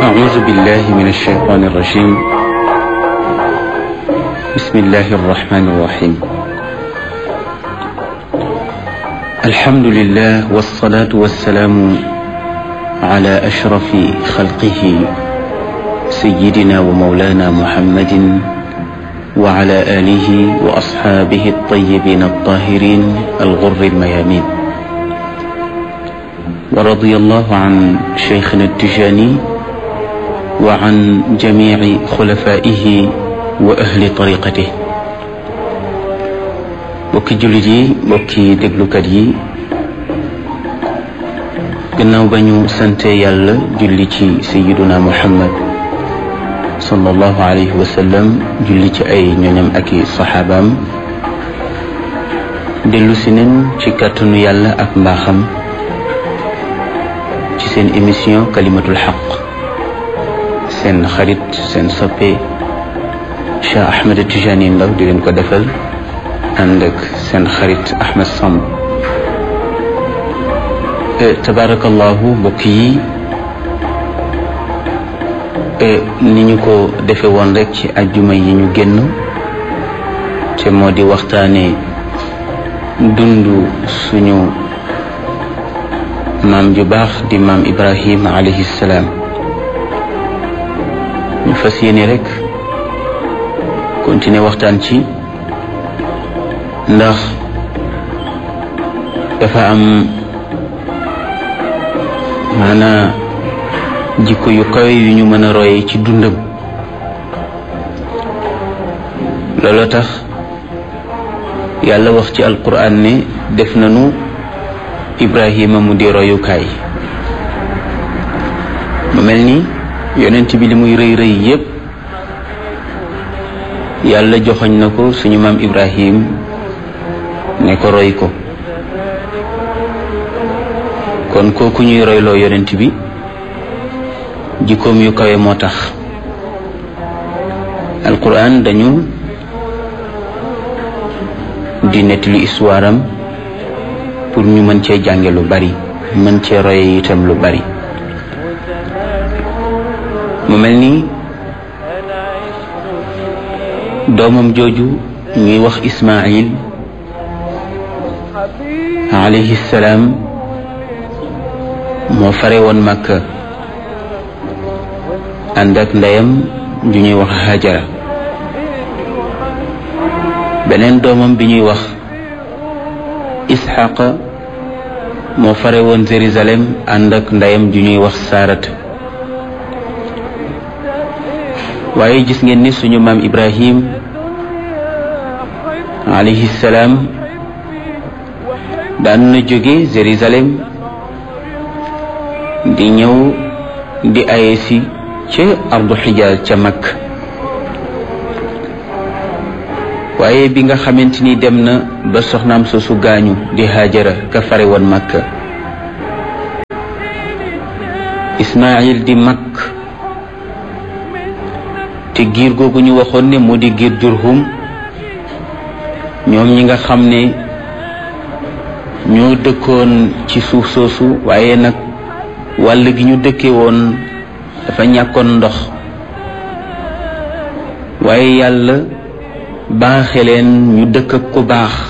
أعوذ بالله من الشيطان الرجيم بسم الله الرحمن الرحيم الحمد لله والصلاة والسلام على أشرف خلقه سيدنا ومولانا محمد وعلى آله وأصحابه الطيبين الطاهرين الغر الميامين ورضي الله عن شيخنا التجاني وعن جميع خلفائه وأهل طريقته bokki jullit yi bokki déglukat yi gannaaw ba ñu sante yàlla julli ci sayiduna muhammad sallallahu alayhi wa sallam julli ci ay ñoñam ak i saxaabaam dellu si nen ci kàttanu yàlla ak mbaaxam ci seen émission kalimatul xaq seen xarit seen soppe Cheikh Ahmed Tijani Ndaw di leen ko defal ànd ak seen xarit Ahmed Samb tabarakallahu mbokk yi ni ñu ko defe woon rek ci ajjuma yi ñu génn te moo di waxtaane dund suñu maam ju baax di maam Ibrahim alayhi salaam ñu fas yéene rek continuer waxtaan ci ndax dafa am maanaa jikko yu kawe yu ñu mën a roye ci dundam looloo tax yàlla wax ci alquran ne def nañu ibrahima mu di royukaay mu mel ni yonent bi li muy rëy rëy yépp yàlla joxoñ na ko suñu maam ibrahim ne ko roy ko kon kooku ñuy royloo yonent bi jikkoom yu kawe moo tax alquran dañu di nettali histoire am pour ñu mën cee jànge lu bari mën cee roye itam lu bari mu mel ni doomam jooju ñuy wax Ismaayil alayhi salaam moo fare woon Makka ànd ak ndeyam ju ñuy wax Hajara beneen doomam bi ñuy wax Isxaqa moo fare woon Jérusalem ànd ak ndeyam ju ñuy wax Saarat waaye gis ngeen ni suñu maam Ibrahim alayhi salaam daan na jóge Jérusalem di ñëw di aye si ca ardu xijaaz ca mag waaye bi nga xamante ni dem na ba soxnaam soosu gaañu di Haajara ka fare woon Makka Ismaayil di mag te giir googu ñu waxoon ne moo di giir Jurhum ñoom ñi nga xam ne ñoo dëkkoon ci suuf soosu waaye nag wàll gi ñu dëkke woon dafa ñàkkoon ndox waaye yàlla baaxe leen ñu dëkk ak ku baax